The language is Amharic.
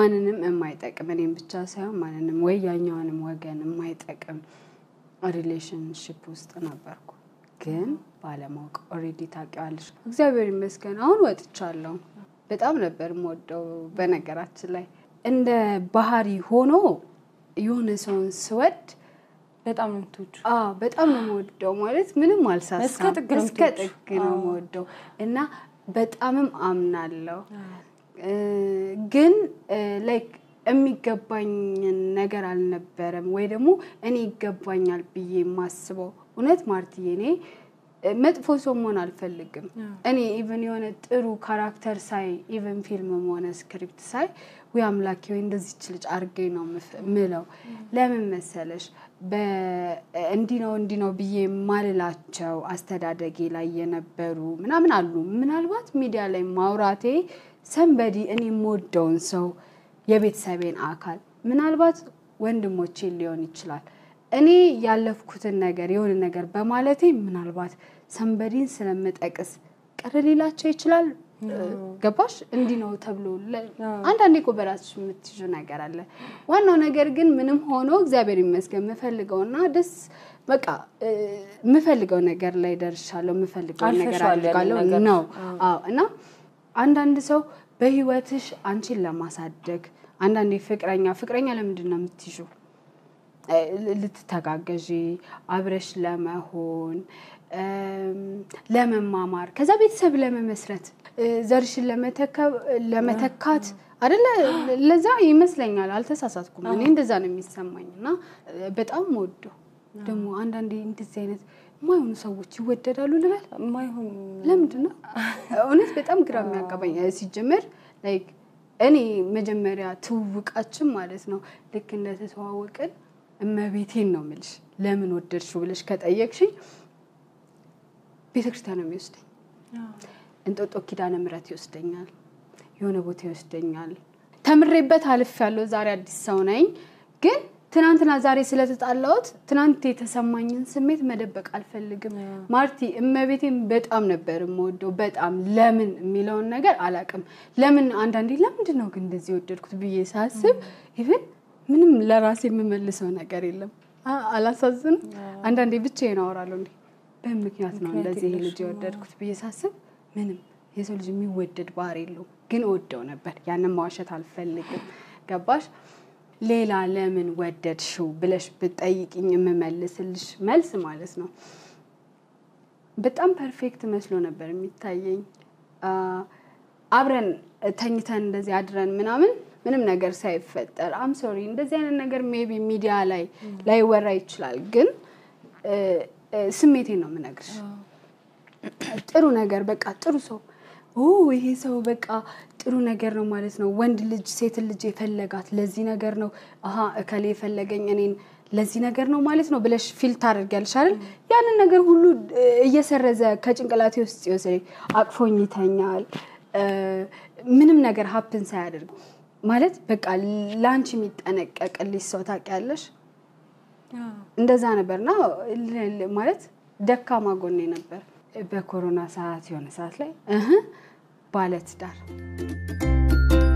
ማንንም የማይጠቅም እኔም ብቻ ሳይሆን ማንንም ወይ ያኛውንም ወገን የማይጠቅም ሪሌሽንሽፕ ውስጥ ነበርኩ። ግን ባለማወቅ ኦልሬዲ ታውቂዋለሽ። እግዚአብሔር ይመስገን አሁን ወጥቻለሁ። በጣም ነበር የምወደው። በነገራችን ላይ እንደ ባህሪ ሆኖ የሆነ ሰውን ስወድ በጣም ነው የምትወጁ። አዎ በጣም ነው የምወደው። ማለት ምንም አልሳሳም። እስከ ጥግ ነው እስከ የምትወጂው። ጥግ ነው የምወደው እና በጣምም አምናለሁ። እ፣ ግን ላይክ የሚገባኝን ነገር አልነበረም ወይ ደግሞ እኔ ይገባኛል ብዬ የማስበው እውነት ማርትዬ፣ እኔ እ፣ መጥፎ ሰው መሆን አልፈልግም። እኔ ኢቨን የሆነ ጥሩ ካራክተር ሳይ ኢቨን ፊልምም ሆነ ስክሪፕት ሳይ ወይ አምላኬ ወይ እንደዚች ልጅ አድርገኝ ነው ምፍ- ምለው። ለምን መሰለሽ በ- እንዲህ ነው እንዲህ ነው ብዬ የማልላቸው አስተዳደጌ ላይ የነበሩ ምናምን አሉ። ምናልባት ሚዲያ ላይ ማውራቴ ሰንበዲ እኔ የምወደውን ሰው የቤተሰቤን አካል ምናልባት ወንድሞቼን ሊሆን ይችላል እኔ ያለፍኩትን ነገር የሆነ ነገር በማለቴ ምናልባት ሰንበዲን ስለምጠቅስ ቅር ሊላቸው ይችላል። ገባሽ? እንዲህ ነው ተብሎ ለ- አንዳንዴ እኮ በራስሽ የምትይዙ ነገር አለ። ዋናው ነገር ግን ምንም ሆኖ እግዚአብሔር ይመስገን የምፈልገውና ደስ በቃ እ፣ የምፈልገው ነገር ላይ ደርሻለሁ። የምፈልገው ነገር አልፈሽዋል ያንን አድርጋለሁ ነገር። ነው። አዎ እና አንዳንድ ሰው በህይወትሽ አንቺን ለማሳደግ አንዳንዴ ፍቅረኛ ፍቅረኛ ለምንድን ነው የምትይዙ? ልትተጋገዢ አብረሽ ለመሆን እም፣ ለመማማር ከዛ ቤተሰብ ለመመስረት እ፣ ዘርሽን ለመተከ- ለመተካት አደለ? ለዛ ይመስለኛል። አልተሳሳትኩም። እኔ እንደዛ ነው የሚሰማኝ እና እ፣ በጣም ወዶ ደግሞ አንዳንዴ እንደዚህ አይነት የማይሆኑ ሰዎች ይወደዳሉ ልበል የማይሆን ለምንድን ነው እውነት በጣም ግራ የሚያጋባኝ እ፣ ሲጀመር ላይክ እኔ መጀመሪያ ትውውቃችን ማለት ነው ልክ እንደተተዋወቅን እመቤቴን ነው የምልሽ ለምን ወደድሽው ብለሽ ከጠየቅሽኝ ቤተክርስቲያን ነው የሚወስደኝ እንጦጦ ኪዳነ ምሕረት ይወስደኛል የሆነ ቦታ ይወስደኛል ተምሬበት አልፍ ያለው ዛሬ አዲስ ሰው ነኝ ግን ትናንትና ዛሬ ስለተጣላሁት ትናንት የተሰማኝን ስሜት መደበቅ አልፈልግም ማርቲ እመቤቴን በጣም ነበር የምወደው በጣም ለምን የሚለውን ነገር አላውቅም ለምን አንዳንዴ ለምንድን ነው ግን እንደዚህ የወደድኩት ብዬ ሳስብ ኢቭን ምንም ለራሴ የምመልሰው ነገር የለም አ- አላሳዝንም አንዳንዴ ብቻዬን አወራለሁ እንዴ በምን ምክንያት ነው እንደዚህ ይሄ ልጅ የወደድኩት ብዬ ሳስብ ምንም የሰው ልጅ የሚወደድ ባህሪ የለውም ግን እወደው ነበር ያንን ማዋሸት አልፈልግም ገባሽ ሌላ ለምን ወደድሽው ብለሽ ብጠይቅኝ የምመልስልሽ መልስ ማለት ነው በጣም ፐርፌክት መስሎ ነበር የሚታየኝ አ፣ አብረን ተኝተን እንደዚህ አድረን ምናምን ምንም ነገር ሳይፈጠር አም ሶሪ እንደዚህ አይነት ነገር ሜቢ ሚዲያ ላይ ላይወራ ይችላል ግን እ፣ እ፣ ስሜቴን ነው የምነግርሽ ጥሩ ነገር በቃ ጥሩ ሰው ኦ ይሄ ሰው በቃ ጥሩ ነገር ነው ማለት ነው። ወንድ ልጅ ሴት ልጅ የፈለጋት ለዚህ ነገር ነው። አሀ እከሌ የፈለገኝ እኔን ለዚህ ነገር ነው ማለት ነው ብለሽ ፊል ታደርጊያለሽ አይደል? ያንን ነገር ሁሉ እ፣ እየሰረዘ ከጭንቅላቴ ውስጥ ይወስደኝ። አቅፎኝ ይተኛል። እ፣ ምንም ነገር ሀፕን ሳያደርግ ማለት በቃ ለአንቺ የሚጠነቀቅልሽ ሰው ታውቂያለሽ። እንደዛ ነበርና ል- ል- ማለት ደካማ ጎኔ ነበር። በኮሮና ሰዓት የሆነ ሰዓት ላይ እህ ባለትዳር